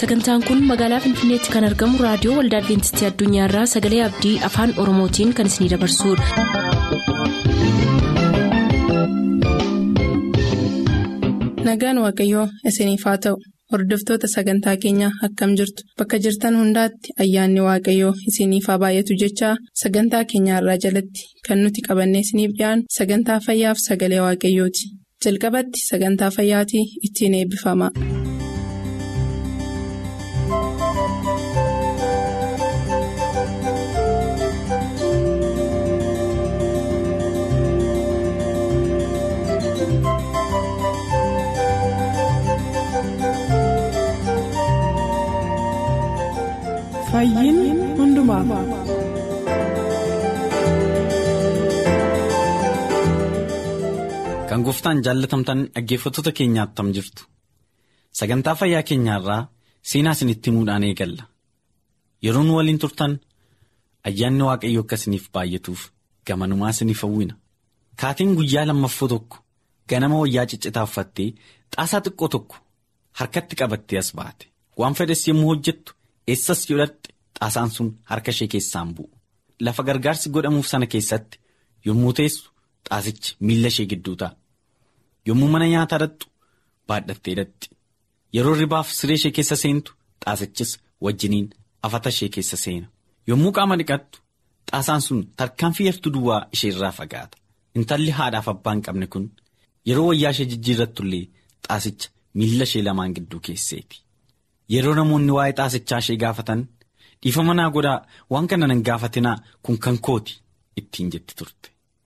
sagantaan kun magaalaa finfinneetti kan argamu raadiyoo waldaa adventistii addunyaarraa sagalee abdii afaan oromootiin kan isinidabarsudha. nagaan waaqayyoo isiniif haa ta'u hordoftoota sagantaa keenyaa akkam jirtu bakka jirtan hundaatti ayyaanni waaqayyoo isiniif haa baay'atu jechaa sagantaa keenyaarraa jalatti kan nuti qabannee isiniif dhiyaanu sagantaa fayyaaf sagalee waaqayyooti jalqabatti sagantaa fayyaatii ittiin eebbifama. Kan gooftaan jaallatamtan dhaggeeffattoota keenyaa attam jirtu sagantaa fayyaa keenyaarraa seenaa isinitti himuudhaan eegalla yeroo nu waliin turtan ayyaanni waaqayyoo akka isiniif baay'atuuf gamanumaa isiniif hawwina kaatiin guyyaa lammaffoo tokko ganama wayyaa ciccitaa uffattee xaasaa xiqqoo tokko harkatti qabattee as baate waan fedhes yommuu hojjettu eessas godhatte xaasaan sun harka ishee keessaan bu'u lafa gargaarsi godhamuuf sana keessatti yommuu teessu xaasichi miilla ishee gidduu ta'a. yommuu mana nyaataa dhattu baadhattee dhatti yeroo ribaaf siree ishee keessa seentu xaasichis wajjiniin afata ishee keessa seena yommuu qaama dhiqattu xaasaan sun tarkaanfii yartuu duwwaa ishee irraa fagaata intalli haadhaaf abbaa hin qabne kun yeroo wayyaa ishee jijjiirrattullee xaasicha miilla ishee lamaan gidduu keesseeti yeroo namoonni waa'ee xaasichaa ishee gaafatan dhiifama naa godhaa waan kana nan gaafatinaa kun kan kooti ittiin jetti turte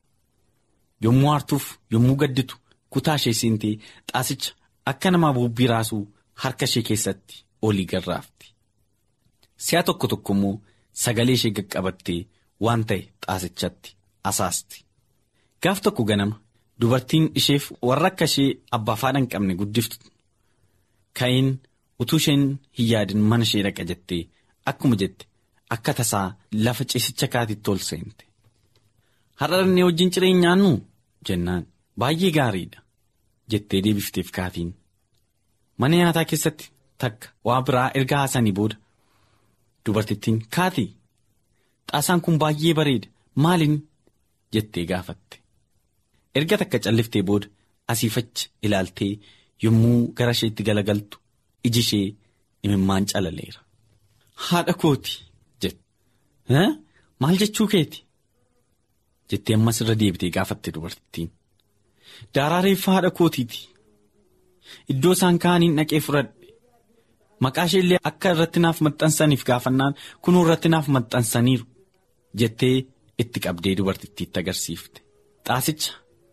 yommuu aartuuf yommuu gadditu. kutaa ishee seentee xaasicha akka namaa buubbii raasuu harka ishee keessatti olii garraafti si'a tokko tokko immoo sagalee ishee qaqqabattee waan ta'e xaasichatti asaasti gaaf tokko ganama dubartiin isheef warra akka ishee abbaa faadha hin qabne guddiftu ka'een utuu isheen hin yaadin mana ishee dhaqa jettee akkuma jette akka tasaa lafa ciisicha kaatitti ol seente har'a dhannee wajjin cireen nyaannu jennaan. Baay'ee gaariidha jettee deebifteef kaatiin mana nyaataa keessatti takka waa biraa erga haasanii booda dubartittiin kaatii xaasaan kun baay'ee bareeda maaliin jettee gaafatte erga takka calliftee booda asiifachi ilaaltee yommuu gara isheetti galagaltu iji ishee imimmaan calaleera haadha kooti jette maal jechuu keeti jettee ammas irra deebitee gaafatte dubartittiin. Daaraa reeffaa haadha kootiiti iddoo isaan kaaniin dhaqee fudhadhe maqaa ishee illee akka irratti naaf maxxansaniif gaafannaan kunuu irratti naaf maxxansaniiru jettee itti qabdee dubartittiitti agarsiifte xaasicha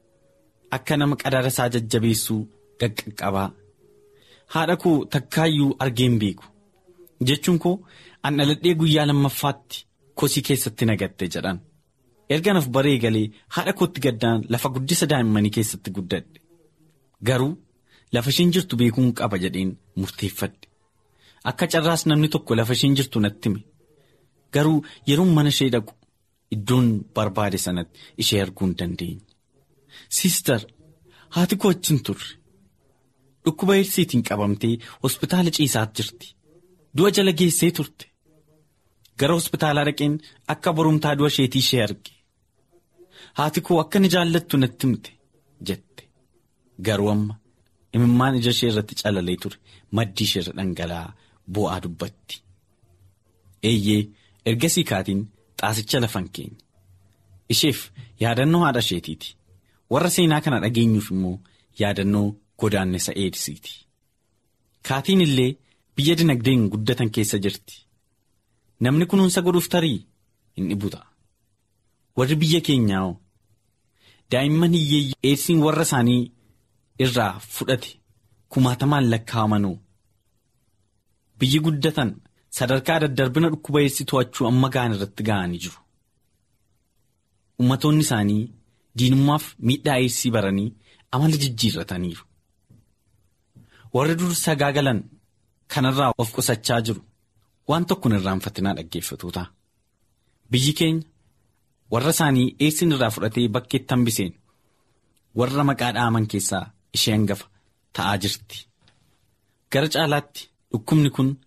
akka nama qadaada isaa jajjabeessuu qaqqabaa haadha koo takkaayyuu argeen beeku jechuun koo an dhaladhee guyyaa lammaffaatti kosii keessatti nagatte jedhan. erga naaf baree galee haadha kootti gaddaan lafa guddisa daa'immanii keessatti guddadhe garuu lafa isheen jirtu beekuun qaba jedheen murteeffadhe akka carraas namni tokko lafa isheen jirtu natti hime garuu yeroo mana ishee dhaqu iddoon barbaade sanatti ishee arguu hin dandeenye siistar haati koo achiin turre dhukkuba eedsiitiin qabamtee hospitaala ciisaa jirti du'a jala geessee turte. gara hospitaalaa dhaqeen akka borumtaa du'a isheetii ishee arge haati koo akka ni jaallattu natti himte jette garuu amma imimmaan ija ishee irratti calalee ture maddii ishee irra dhangala'aa bu'aa dubbatti eeyyee ergasii kaatiin xaasicha lafan keenya isheef yaadannoo haadha isheetiiti warra seenaa kana dhageenyuuf immoo yaadannoo godaannisa eedsiiti kaatiin illee biyya dinagdeen guddatan keessa jirti. Namni kunuunsa godhuuf tarii hin dhibu ta'a. Warri biyya keenyaa daa'imman hiyyeeyyii eedsiin warra isaanii irraa fudhate kumaatamaan lakkaa'amanuu biyyi guddatan sadarkaa daddarbina dhukkuba eedsii to'achuu amma ga'an irratti ga'anii jiru. Ummatoonni isaanii diinummaaf miidhaa eedsii baranii amala jijjiirrataniiru. Warri dur sagaagalan kanarraa of qusachaa jiru. Waan tokko hin irraanfatinaa dhaggeeffatoota biyyi keenya warra isaanii eedsiin irraa fudhatee bakkeetti hambiseen warra maqaa dhaaman keessaa ishee hangafa ta'aa jirti gara caalaatti dhukkubni kun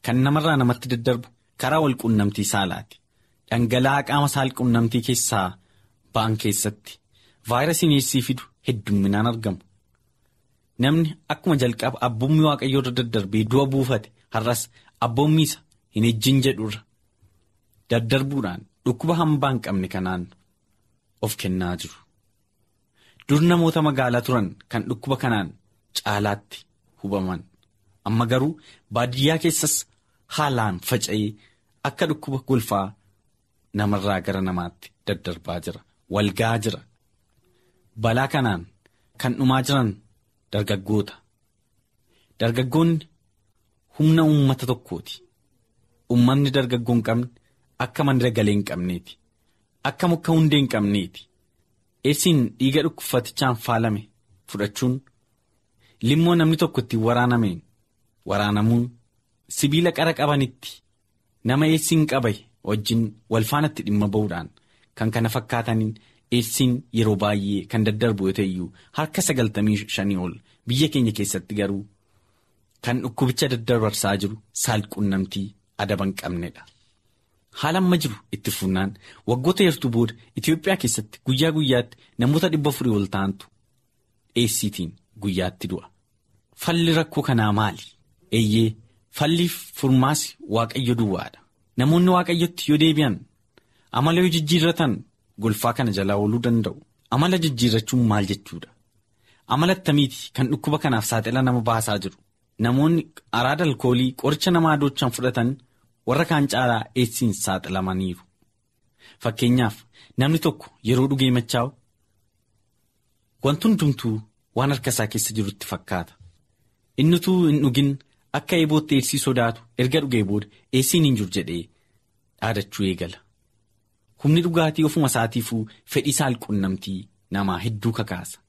kan namarraa namatti daddarbu karaa walquunnamtii saalaati. Dhangala'aa qaama saalquunnamtii keessaa ba'an keessatti vaayirasiin eessii fidu heddumminaan argamu. Namni akkuma jalqaba abboommii waaqayyoo irra daddarbee du'a buufate har'as abboommii isa hin ejjin jedhurra daddarbuudhaan dhukkuba hambaa hin qabne kanaan of kennaa jiru. Dur namoota magaalaa turan kan dhukkuba kanaan caalaatti hubaman amma garuu baadiyyaa keessas haalaan faca'ee akka dhukkuba golfaa namarraa gara namaatti daddarbaa jira walgaa jira balaa kanaan kan dhumaa jiran dargaggoota dargaggoonni humna uummata tokkooti uummanni dargaggoo hin qabne akka mandira galee hin qabneeti akka muka hundee hin qabneeti eessiin dhiiga dhukkufatichaan faalame fudhachuun limmoo namni tokko ittiin waraanameen waraanamuun sibiila qara qabanitti nama eessiin qabaye wajjin walfaanatti dhimma ba'uudhaan kan kana fakkaataniin eessiin yeroo baay'ee kan daddarbu yoo ta'eyyuu harka sagaltamii shanii ol biyya keenya keessatti garuu kan dhukkubicha daddarbarsaa jiru saalquunnamtii adaba hin qabnedha. Haala amma jiru itti fuunnaan waggoota heertuu booda Itoophiyaa keessatti guyyaa guyyaatti namoota dhibba afurii ol ta'antu eessiitiin guyyaatti du'a. Falli rakkoo kanaa maali? Eeyyee falliif furmaasi waaqayyo duwwaadha. Namoonni waaqayyotti yoo deebi'an amala yoo jijjiirratan golfaa kana jalaa ooluu danda'u. Amala jijjiirrachuun maal jechuudha? Amala attamiiti kan dhukkuba kanaaf saaxila nama baasaa jiru? Namoonni araada alkoolii qoricha nama adoochaan fudhatan warra kaan caalaa eessiin saaxilamaniiru. Fakkeenyaaf namni tokko yeroo dhugee machaa'u wanti hundumtuu waan harka isaa keessa jirutti fakkaata. Inni utuu hin dhugin akka eebootti eessii sodaatu erga dhugee booda eessiin hin jiru jedhee dhaadachuu eegala. Humni dhugaatii ofuma isaatiifuu fedhii saalquunnamtii namaa hedduu kakaasa.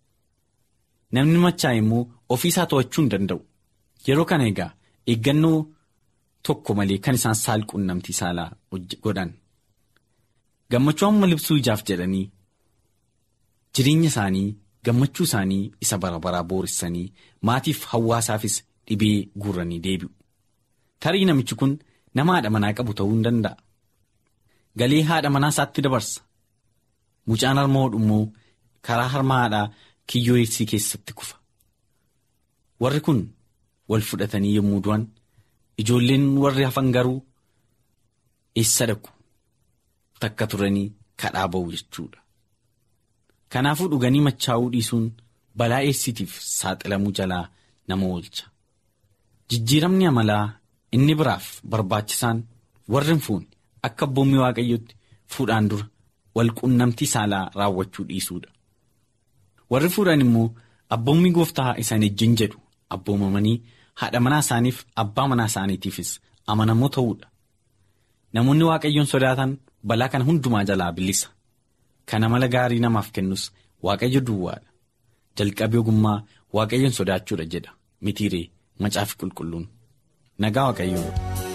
Namni machaa'e immoo ofii isaa to'achuu hin danda'u. Yeroo kana egaa eeggannoo tokko malee kan isaan saalquunnamtii saalaa godhan. Gammachuu amma libsuu ijaaf jedhanii jireenya isaanii gammachuu isaanii isa bara baraa boorissanii maatiif hawaasaafis dhibee guuranii deebi'u. Tarii namichi kun nama haadha manaa qabu ta'uu hin danda'a. Galee haadha manaa isaatti dabarsa. Mucaan harma hodhu immoo karaa harma haadhaa kiyyoo eessii keessatti kufa. Warri kun wal fudhatanii yommuu du'an ijoolleen warri hafan garuu eessa dhaqu takka turanii kadhaa ba'u jechuudha. Kanaafuu dhuganii machaa'uu dhiisuun balaa eessitiif saaxilamuu jalaa nama oolcha. Jijjiiramni amalaa inni biraaf barbaachisaan warri hin fuune akka abboommii waaqayyootti fuudhaan dura walquunnamtii saalaa raawwachuu dhiisuudha. Warri fuudhan immoo abboommii gooftaa isaan ejjin jedhu abboomamanii haadha manaa isaaniif abbaa manaa isaaniitiifis amanamoo ta'uudha. Namoonni waaqayyoon sodaatan balaa kana hundumaa jalaa bilisa. Kana mala gaarii namaaf kennus waaqayyo duwwaadha. Jalqabbii ogummaa waaqayyoon sodaachuudha jedha mitiiree macaafi qulqulluun nagaa waaqayyoo.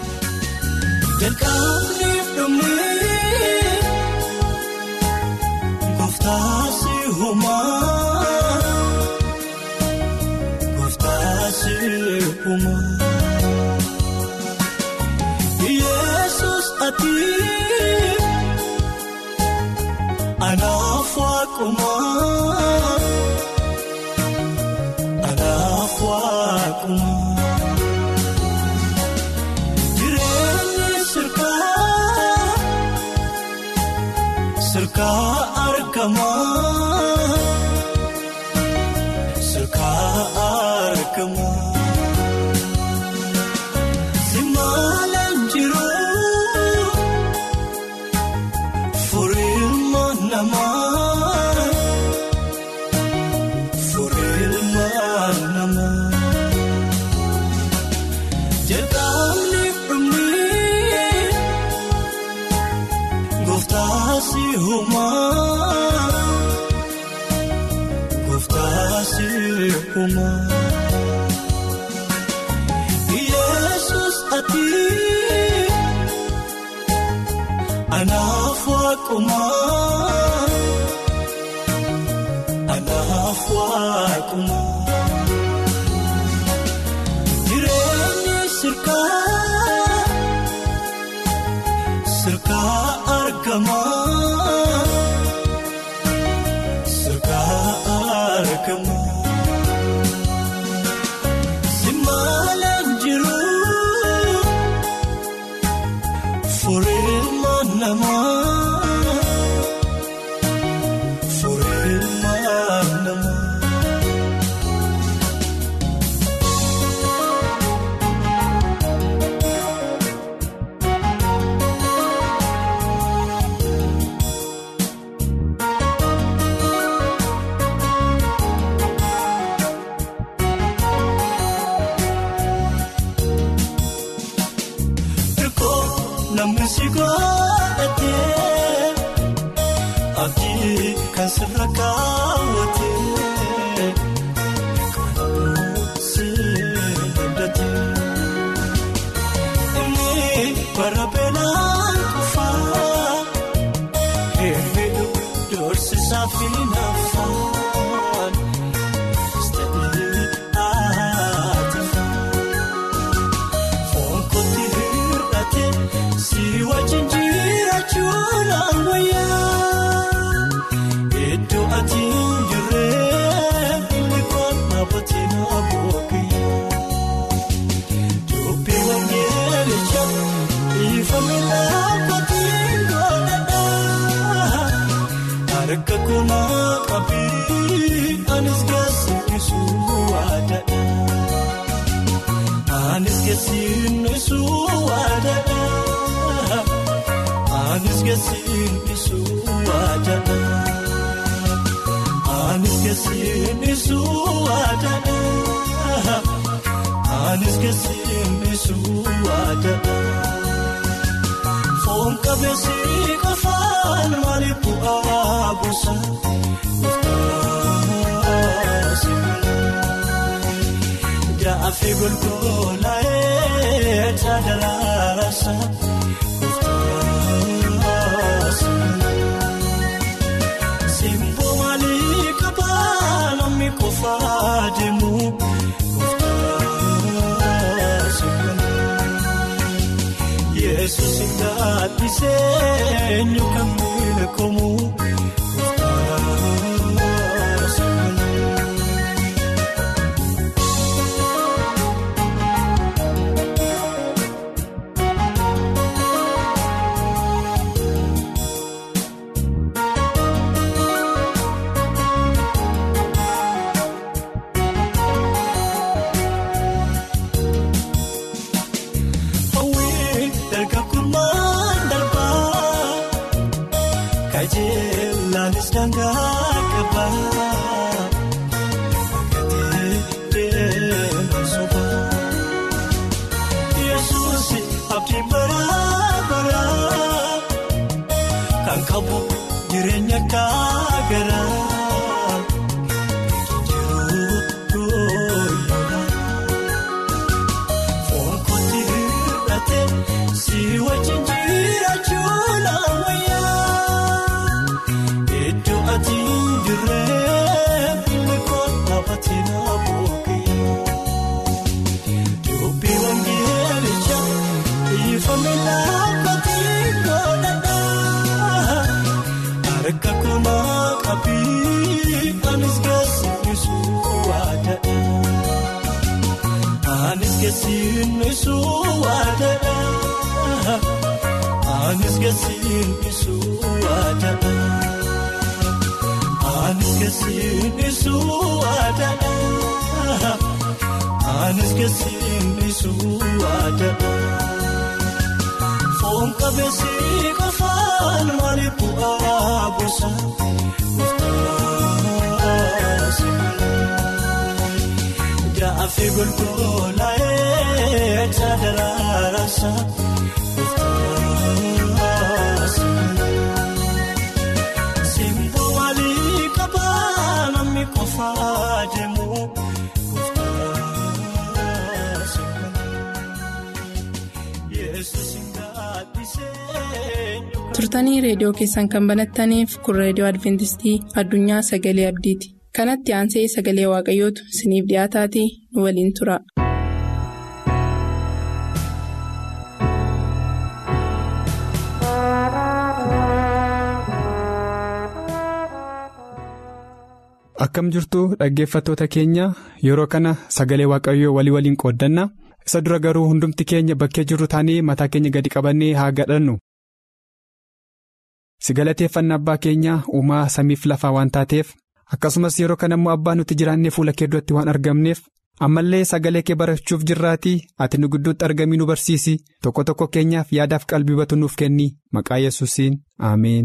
Jalqabniif dhumee gooftaasi uumaa gooftaasi uumaa Yesuus ati anaaf waaqumaa anaaf waaqumaa. Jireenyi sirkaa sirkaa argamaa sirkaa argamaa simaalaan jiruu furiilma namaa furiilma namaa. Jalqabni dhumee gooftaasi uumaa gooftaasi uumaa Yesuus ati anaaf waaqumaa anaaf waaqumaa. Jireenyi sirkaa argamaa sirkaa argamaa simaalaan jiru furiilma namaa furiilma namaa. Hirkoo namni si godhatee abdii kan sirra kaawwatee kanamuu si abdatee inni bara beelaan kufaa heerri doorsisaa fi naafaan istaadii aatifaa. Fonkoti hir'ate si wajjin jiraachuun ammayyaa. Iddoo ati jirree ilikoon dhaabbatee na boqoyyee. Dubbii wangeelicha ifame dhaabbatee godhadhaa. Harka kuna qabii anis gaasiisuu waadadha. Anis keessiin isuu waadadha. Anis keessiin isuu waadadha. Anis keessiin isuu waadadha. Anis keessiin isuu waadadha. Foon qabeessi qofaan maaliif bu'aa buusa? Muftaasi Jaafi golgolaa'ee taadalaasa muftaasi. Simboo maalii qabaa namni qofaa deemu muftaasi. Yesuus gaadhisee eenyu kan beekamu muftaasi. Hawwii dargagummaan darbaa kajeellaanis dangaa qabaa gatii deemaa sobaa Yesuus abdii baraa baraa kan qabu jireenya gaagaraa jiruu gooyyoodhaa. Fonkoti hir'ate si wajjin jiraachuun ammayyaa. Iddoo ati jirree ilikoon dhaabbatee na boqoyyee. Dubbii wangeelicha ifame dhaabbatee godhadhaa. Harka kuna qabii anis gaasiisuu waadadha. Anis keessiin isuu waadadha. Anis keessiin isuu waadadha. Anis keessiin isuu waadadha. Anis keessiin isuu waadadha. Foon qabeessi qofaan maaliif bu'aa buusa? Muftaasi. Jaafi golgolaa'ee taadalaasa muftaasi. Simboo maalii qabaa namni qofaa deemu muftaasi. Yesuus gaadhisee eenyu turtanii reediyoo keessan kan banattaniif kun reediyoo adventistii addunyaa sagalee abdiiti kanatti aansee sagalee waaqayyootu isiniif dhiyaataatii nu waliin tura. Thank you. akkam jirtu dhaggeeffattoota keenya yeroo kana sagalee waaqayyoo walii waliin qooddanna isa dura garuu hundumti keenya bakkee jirru taanee mataa keenya gadi qabannee haa gadhannu. si galateeffanna abbaa keenya uumaa samiif lafaa waan taateef akkasumas yeroo kana immoo abbaa nuti jiraannee fuula kee duratti waan argamneef ammallee sagalee kee barachuuf jirraatii ati nu gidduutti argamii nu barsiisi tokko tokko keenyaaf yaadaaf qalbii batu nuuf kenni maqaa yesuusiin ameen.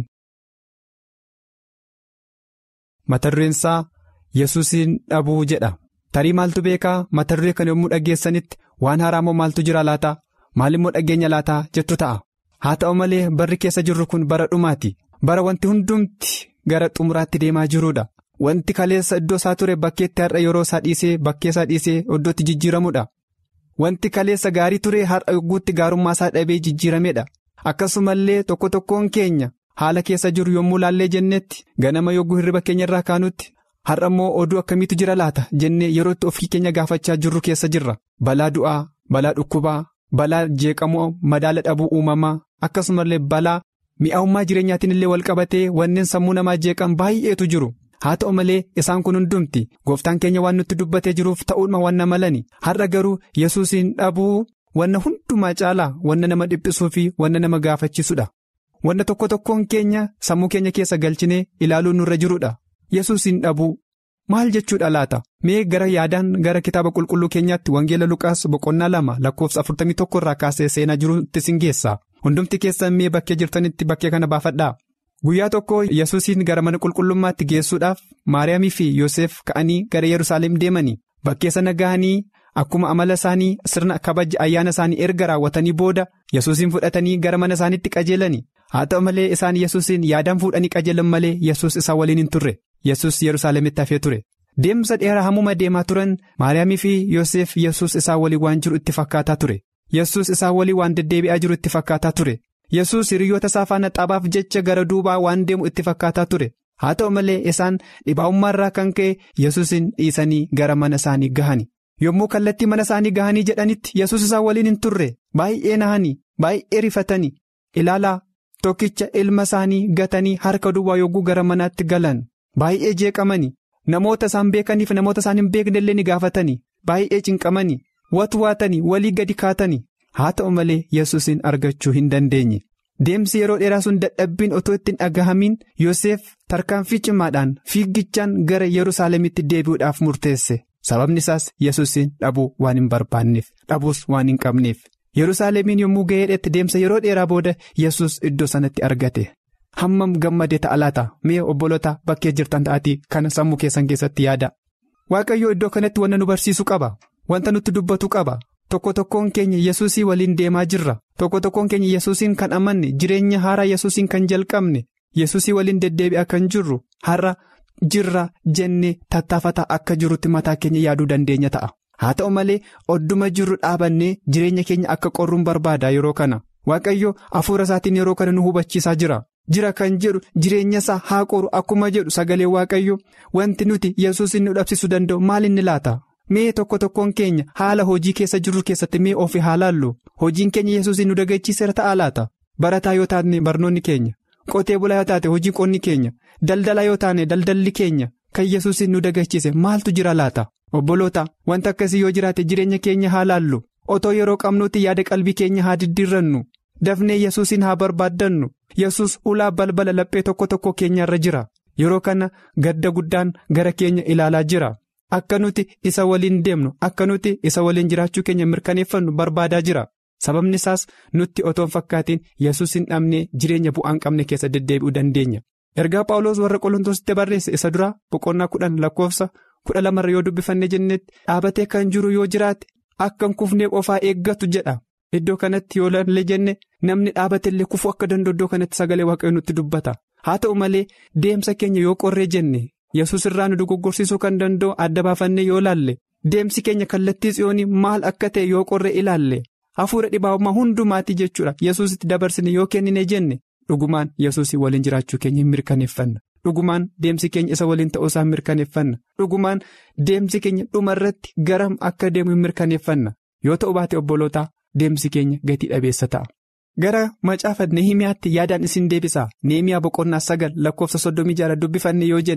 mata dureen isaa yesuusiin dhabuu jedha tarii maaltu beekaa mata duree kana yommuu dhaggeessanitti waan haaraa moo maaltu jira laataa maal immoo dhageenya laataa jettu ta'a haa ta'u malee barri keessa jirru kun bara dhumaati bara wanti hundumti gara xumuraatti deemaa jiruudha wanti kaleessa iddoo isaa ture bakkeetti har'a yeroo isaa dhiisee bakkee isaa dhiisee iddootti jijjiiramuudha wanti kaleessa gaarii ture har'a yogguutti gaarummaa isaa dhabee jijjiirameedha akkasumallee tokko tokkoon keenya. haala keessa jiru yommuu laallee jennetti ganama yogguu hirriba keenya irraa kaanutti har'a immoo oduu akkamiitu jira laata jennee yerootti ofii keenya gaafachaa jirru keessa jirra balaa du'aa balaa dhukkubaa balaa jeeqamoo madaala dhabuu uumamaa akkasumallee balaa mi'aawummaa jireenyaatiin illee wal qabatee wanneen sammuu namaa jeeqan baay'eetu jiru haa ta'u malee isaan kun hundumti gooftaan keenya waan nutti dubbatee jiruuf ta'uudhuma wanna malani har'a garuu yesuusiin dhabuu wanna hundumaa caalaa wanna nama dhiphisuu fi wanna nama gaafachiisudha. wanna tokko tokkoon keenya sammuu keenya keessa galchinee ilaaluun nurra jirudha yesuusiin dhabuu maal jechuudha laata mee gara yaadaan gara kitaaba qulqulluu keenyaatti wangeela luqaas boqonnaa lama lakkoofsa 41 irraa kaasee seenaa jirutti sin geessa hundumti keessan mee bakkee jirtanitti bakkee kana baafadhaa guyyaa tokko yesuusiin gara mana qulqullummaatti geessuudhaaf maariyaamii fi yoosef ka'anii gara yerusaalem deemanii bakkee sana gahanii akkuma amala isaanii sirna kabaja ayyaana isaanii erga raawwatanii booda yesuusiin fudhatanii gara mana isaaniitti qajeelani haa ta'u malee isaan yesuusiin yaadaan fuudhanii qajeelan malee yesuus isaa waliin hin turre yesuus yerusaalemitti hafee ture deemsa dheeraa hammuma deemaa turan maariyaamii fi yoosef yesuus isaa walii waan jiru itti fakkaataa ture yesuus isaa walii waan deddeebi'aa jiru itti fakkaataa ture yesuus hiriyoota isaa faana taphaaf jecha gara duubaa waan deemu itti fakkaataa ture haa ta'u malee isaan dhibaa'ummaarraa kan ka'e yesuusin dhiisanii gara mana isaanii gahani. yommuu kallattii mana isaanii gahanii jedhanitti yesus isaan waliin hin turre baay'ee nahanii baay'ee rifatanii ilaalaa tokkicha ilma isaanii gatanii harka duwwaa yogguu gara manaatti galan baay'ee jeeqamanii namoota isaan beekaniif namoota isaan hin beekne illee ni gaafatanii baay'ee cinqamanii watwaatanii walii gadi kaatanii haa ta'u malee yesuusin argachuu hin dandeenye deemsi yeroo dheeraa sun dadhabbiin otoo ittiin dhagahamiin yoosef tarkaanfii cimaadhaan fiiggichaan gara yerusaalemitti deebi'uudhaaf murteesse. sababni isaas yesuusin dhabuu waan hin barbaanneef dhabuus waan hin qabneef yerusaalemiin yommuu ga'eedhetti deemsa yeroo dheeraa booda yesus iddoo sanatti argate hammam gammadee ta'a laata mee obboloota bakkee jirtan ta'atii kana sammuu keessan keessatti yaada waaqayyoo iddoo kanatti wanta nu barsiisu qaba wanta nutti dubbatu qaba tokko tokkoon keenya yesuusii waliin deemaa jirra tokko tokkoon keenya yesuusiin kan amanne jireenya haaraa yesuusiin kan jalqabne yesuusii waliin deddeebi'aa kan jirru har'a. jirra jennee tattaafataa akka jirutti mataa keenya yaaduu dandeenya ta'a haa ta'u malee odduma jirru dhaabannee jireenya keenya akka qorruun barbaada yeroo kana waaqayyo hafuura isaatiin yeroo kana nu hubachiisaa jira jira kan jedhu jireenya isaa haa qoru akkuma jedhu sagalee waaqayyo wanti nuti yesuusin nu dhabsisuu danda'u maal inni laata mee tokko tokkoon keenya haala hojii keessa jirru keessatti mee ofii haa laallu hojiin keenya yesuusin nu dagachiiseera ta'a laata barataa yoo taane barnoonni keenya. qotee bulaa yoo taate hojii qonni keenya daldala yoo taane daldalli keenya kan yesuusin nu dagachiise maaltu jira laata obboloota wanta akkasii yoo jiraate jireenya keenya haa laallu otoo yeroo qabnuutti yaada qalbii keenya haa diddiirrannu dafnee yesuusin haa barbaaddannu yesus ulaa balbala laphee tokko tokko keenyarra jira yeroo kana gadda guddaan gara keenya ilaalaa jira akka nuti isa waliin deemnu akka nuti isa waliin jiraachuu keenya mirkaneeffannu barbaadaa jira. sababni isaas nutti otoon fakkaatiin yesus hin dhabnee jireenya bu'aan qabne keessa deddeebi'uu dandeenya ergaa paawuloos warra qolontoositti barreesse isa duraa boqonnaa kudhan lakkoofsa kudha lamarra yoo dubbifanne jennetti dhaabatee kan jiru yoo jiraate akka hin kufnee qofaa eeggatu jedha iddoo kanatti yoo ilaalle jenne namni dhaabate illee kufuu akka danda'u iddoo kanatti sagalee waaqayyoo nutti dubbata haa ta'u malee deemsa keenya yoo qorree jenne yesus irraa nu dogoggorsiisuu kan danda'u adda baafannee yoo ilaalle deemsi keenya kallattii tsiyoonii maal akka ta'e yoo qorree ilaalle. hafuura dhibaa'ummaa hundumaatti jechuudha yesusitti dabarsine yoo kennine jenne dhugumaan yesusii waliin jiraachuu keenya hin mirkaneeffanna dhugumaan deemsi keenya isa waliin ta'uusaa hin mirkaneeffanna dhugumaan deemsi keenya dhumarratti garam akka deemu hin mirkaneeffanna yoo ta'u baate obbolootaa deemsi keenya gatii dhabeessa ta'a. gara macaafa nehimiyaatti yaadaan isin deebisaa nehimiyaa boqonnaa sagal lakkoofsa soddomii jaha dubbifanne yoo jenne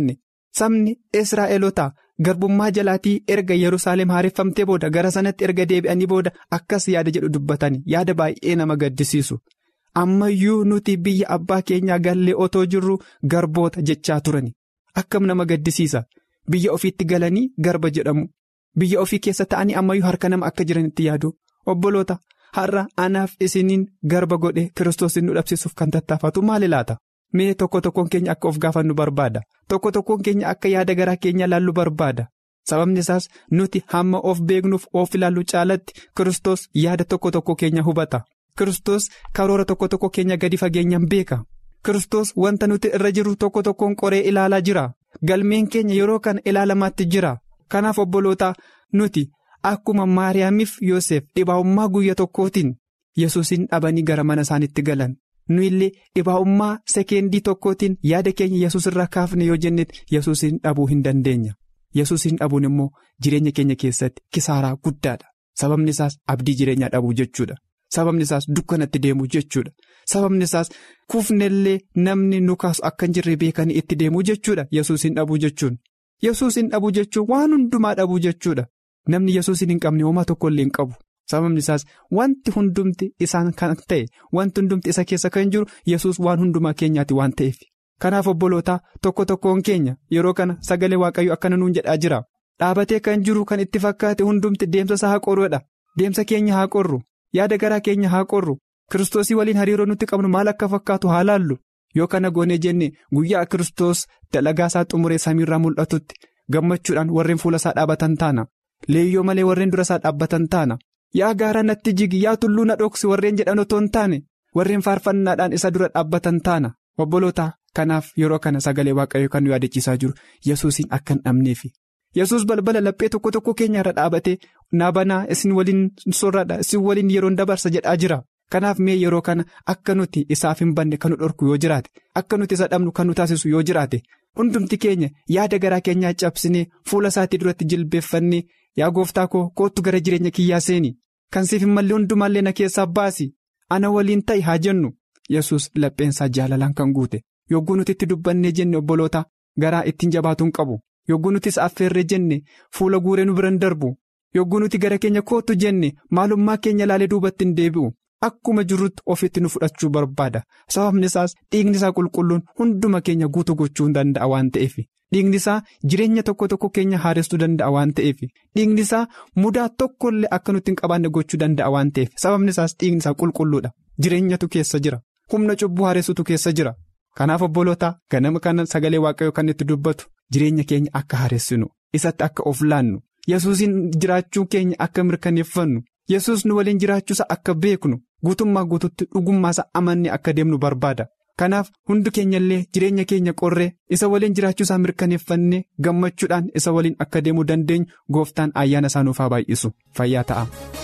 sabni israa'eloota garbummaa jalaatii erga yerusaalem haareffamtee booda gara sanatti erga deebi'anii booda akkas yaada jedhu dubbatanii yaada baay'ee nama gaddisiisu ammayyuu nuti biyya abbaa keenyaa gallee otoo jirru garboota jechaa turani akkam nama gaddisiisa biyya ofiitti galanii garba jedhamu biyya ofii keessa ta'anii ammayyuu harka nama akka jiranitti yaadu obboloota har'a anaaf isiniin garba godhe kiristoos nu dhabsiisuuf kan tattaafatu maali laata. Mee tokko tokkoon keenya akka of gaafannu barbaada tokko tokkoon keenya akka yaada garaa keenya ilaallu barbaada sababni isaas nuti hamma of beeknuuf of ilaallu caalatti Kiristoos yaada tokko tokko keenya hubata Kiristoos karoora tokko tokko keenya gadi fageenyaan beeka Kiristoos wanta nuti irra jiru tokko tokkoon qoree ilaalaa jira galmeen keenya yeroo kana ilaalamaatti jira kanaaf obboloota nuti akkuma maariyaamiif yoosef dhibaa'ummaa guyya tokkootiin yesuusin dhabanii gara mana isaaniitti galan. nu illee dhibaa'ummaa sekeendii tokkootiin yaada keenya yesus irraa kaafne yoo jennetti yesuusin dhabuu hin dandeenya yesuusin dhabuun immoo jireenya keenya keessatti kisaaraa guddaadha sababni isaas abdii jireenyaa dhabuu jechuudha sababni isaas dukkanatti deemuu jechuudha sababni isaas kuufnellee namni nu kaasu akka hin jirre beekanii itti deemuu jechuudha yesuusin dhabuu jechuun yesuusin dhabuu jechuun waan hundumaa dhabuu jechuudha namni yesuusin hin qabne homaa tokkollee hin qabu. sababni isaas wanti hundumti isaan kan ta'e wanti hundumti isa keessa kan jiru yesus waan hundumaa keenyaati waan ta'eef kanaaf obbolootaa tokko tokkoon keenya yeroo kana sagalee waaqayyo akkana nuun jedhaa jira dhaabatee kan jiru kan itti fakkaate hundumti deemsa isaa haa qorruudha deemsa keenya haa qorru yaada garaa keenya haa qorru kiristoosii waliin hariiroo nutti qabnu maal akka fakkaatu haa laallu yoo kana goonee jenne guyyaa kiristoos dalagaa isaa xumuree samiirraa mul'atutti gammachuudhaan warreen fuula isaa dhaabatan taana leeyyoo malee warreen dura isaa dhaabbatan taana. yaa gaara natti jigi yaa tulluu na dhoksi warreen jedhan otoo hin taane warreen faarfannaadhaan isa dura dhaabbatan taana obboloota kanaaf yeroo kana sagalee waaqayyo kan nu yaadachiisaa jiru yesuusin akka hin dhabneefi yesus balbala laphee tokko tokko keenya irra dhaabatee naabanaa isin waliin soorradha isin waliin yeroon dabarsa jedhaa jira kanaaf mee yeroo kana akka nuti isaaf hin banne kan nu dhorku yoo jiraate akka nuti isa dhabnu kan nu taasisu yoo jiraate hundumti keenya yaada garaa keenyaa cabsinee fuula isaatii duratti jilbeeffannee. yaa gooftaa koo kootu gara jireenya kiyyaa seeni kan siif hin malle hundumaallee na keessaa baasi ana waliin ta'i haa jennu yesus lapheensaa jaalalaan kan guute yogguu nuti itti dubbannee jenne obboloota garaa ittiin jabaatuun qabu yogguu nuti isa affeerree jenne fuula guuree nu biran darbu yogguu nuti gara keenya kootu jenne maalummaa keenya ilaalee duubatti hin deebi'u akkuma jirrutti ofitti nu fudhachuu barbaada sababni isaas dhiigni isaa qulqulluun hunduma keenya guutuu gochuu danda'a waan ta'eef. dhiigni isaa jireenya tokko tokko keenya haaressuu danda'a waan ta'eef dhiigni isaa mudaa tokkollee akka nutti hin qabaanne gochuu danda'a waan ta'eef sababni isaas dhiigni isaa qulqulluudha jireenyatu keessa jira humna cubbuu haaressutu keessa jira kanaaf obboloota ganama kana sagalee waaqayyoo kan itti dubbatu jireenya keenya akka haaressinu isatti akka of laannu yesuusin jiraachuu keenya akka mirkaneeffannu yesus nu waliin jiraachuusaa akka beeknu guutummaa guututti dhugummaasa amannee akka deemnu barbaada. kanaaf hundi keenya illee jireenya keenya qorree isa waliin jiraachuusaa mirkaneeffannee gammachuudhaan isa waliin akka deemuu dandeenyu gooftaan ayyaana isaa nuuf haa baay'isu fayyaa ta'a.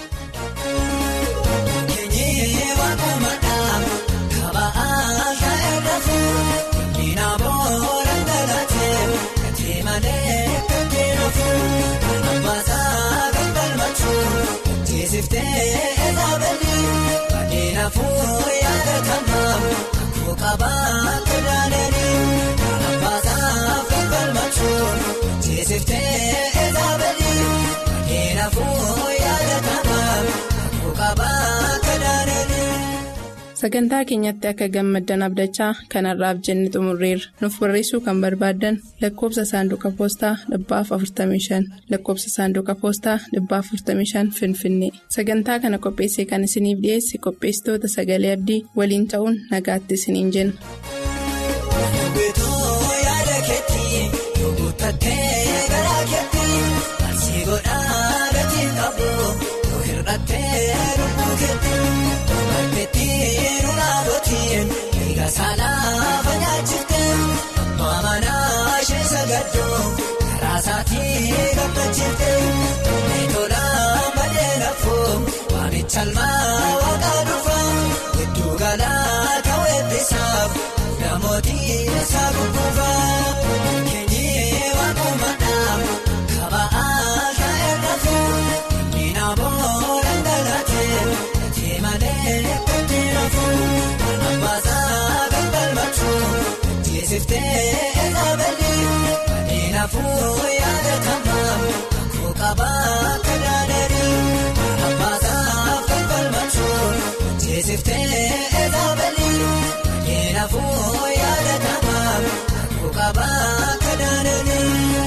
Kabaa kudhanii abbaasaa falmachuun teessiftee eezaabanii keenafuu yaadatamaa kabaa kudhanii. Sagantaa keenyatti akka gammaddan abdachaa kanarraaf jenne xumurreerra. Nuuf barreessuu kan barbaaddan lakkoofsa saanduqa poostaa dhibbaaf 45 lakkoofsa saanduqa poostaa dhibbaaf 45 Finfinnee. Sagantaa kana qopheessee kan isiniif dhiyeesse qopheessitoota sagalee abdii waliin ta'uun nagaatti isiniin jenna. Saanaa fanyaachifte maamanaa ishee sagaddoo karaa isaatii gammachiifte meetolaa malee lafoo waamicha almaa waaqaa dhufaa gidduu galaa ta'uu eebbisaaf namootii isaa gurguufaa keenyee waaqumadhaa kaba'aa shaa'ee lafoo miina boo dhangalaatee gatii malee gatii lafoo abbaasaa. Teessiftee eezaabanii Kanaafuu yaadatamaa kakuu qabaa kadaadanii abbaasaaf kan falmachuun jeesiftee eegabalii kanaafuu yaadatamaa kakuu qabaa kadaadanii.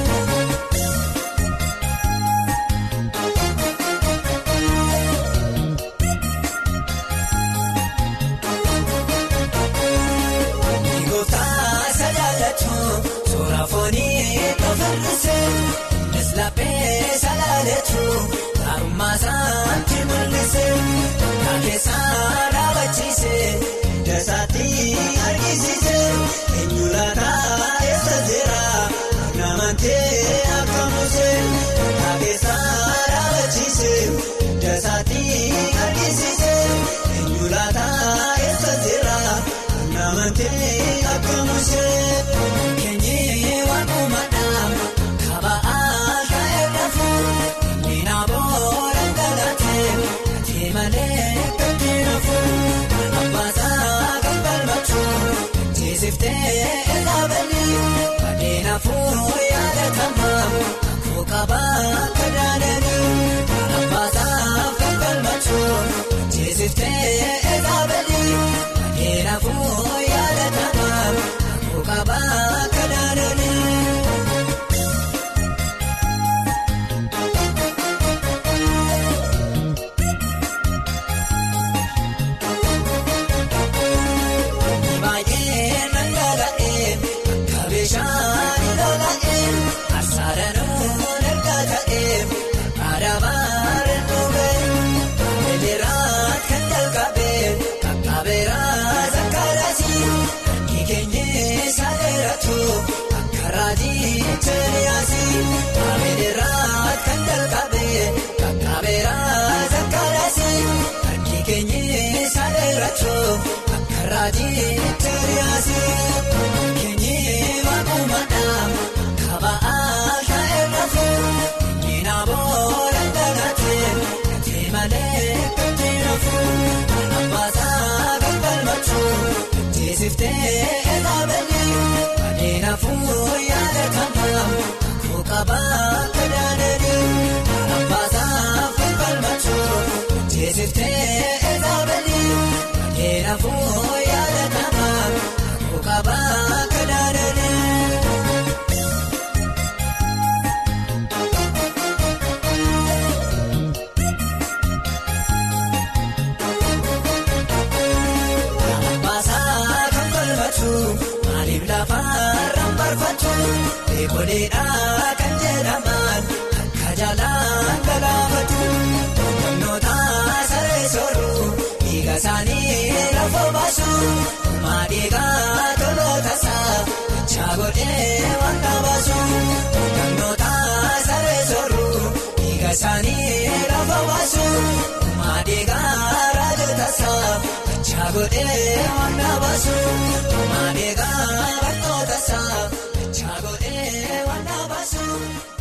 Gooftaa salaaleetu suura foonii tofirrise Neslaaphee salaaleetu gaarummaa isaatti mul'ise Kaakeessaa dhaabachiise dasaatti argisiise eenyu laataa eessa jira namantee akka muuse Kaakeessaa dhaabachiise dasaatti argisiise eenyu laataa eessa jira. Namantee akka muusee keenyee waan uumadhaan kaba'aa ta'e lafu miina boora galatee gatii malee gatii nafu abbaasaa kan balmachuun jeesiftee eegabalii badee nafuu yaadatamaa akkoo qabaa kadaadanii abbaasaa kan balmachuun jeesiftee eegabalii. Kanaafuu yaadatamaa kakuu qabaa kadaadanii. Baay'ee nangala'ee akka bishaan lola'ee asaaranuu erga ta'ee aadaamaa rennuubee beeleraat kan jalqabee kakaabeeraa zakkaaraasii kan keenyee saaleratu akka raajii cheeriyaasii beeleraat kan jalqabee kakaabeeraa zakkaaraasii kan keenyee saaleratu. Raajii Teeriyaasii keenyee waaqumadhaan kaba'aa ta'e lafu miina boora galatee gatii malee gatii nafu abbaasaa kan balmachuun jeesiftee eegabalii badee nafuu yaadatamaa kakuu qabaa kadaadanii abbaasaa kan balmachuun jeesiftee eegabalii. Kanaafuu yaadatamaa kakuu qabaa kadaadanii. Abbaasaa kan falmatu maaliif lafarraan barfatu beekoleedhaa kan jedhaman akka jaalaan galaafatu humnoota saree sooruu. Dhiiga isaanii lafa baasu maadhiigaa toloota isaa chaagodhee waan qabaasu gannoota saree sooruu dhiiga isaanii lafa baasu maadhiigaa raajota isaa chaagodhee waan qabaasu maadhiigaa barnoota isaa chaagodhee waan qabaasu.